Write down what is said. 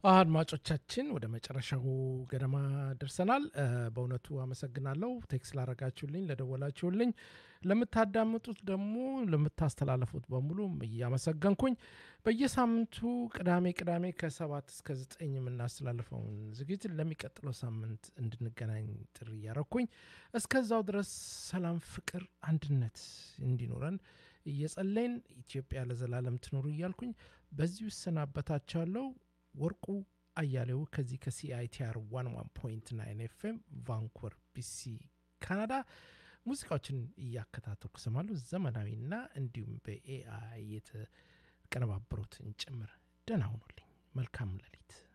አድማጮቻችን ወደ መጨረሻው ገደማ ደርሰናል። በእውነቱ አመሰግናለሁ። ቴክስ ላረጋችሁልኝ፣ ለደወላችሁልኝ፣ ለምታዳምጡት ደግሞ ለምታስተላለፉት በሙሉ እያመሰገንኩኝ በየሳምንቱ ቅዳሜ ቅዳሜ ከሰባት እስከ ዘጠኝ የምናስተላልፈውን ዝግጅት ለሚቀጥለው ሳምንት እንድንገናኝ ጥሪ እያረኩኝ እስከዛው ድረስ ሰላም፣ ፍቅር፣ አንድነት እንዲኖረን እየጸለይን ኢትዮጵያ ለዘላለም ትኖሩ እያልኩኝ በዚሁ እሰናበታችኋለሁ። ወርቁ አያሌው ከዚህ ከሲአይቲአር 11.9 ኤፍኤም ቫንኩቨር ቢሲ ካናዳ ሙዚቃዎችን እያከታተልኩ ሰማለሁ። ዘመናዊና እንዲሁም በኤአይ የተቀነባበሩትን ጭምር። ደህና ሁኑልኝ። መልካም ሌሊት።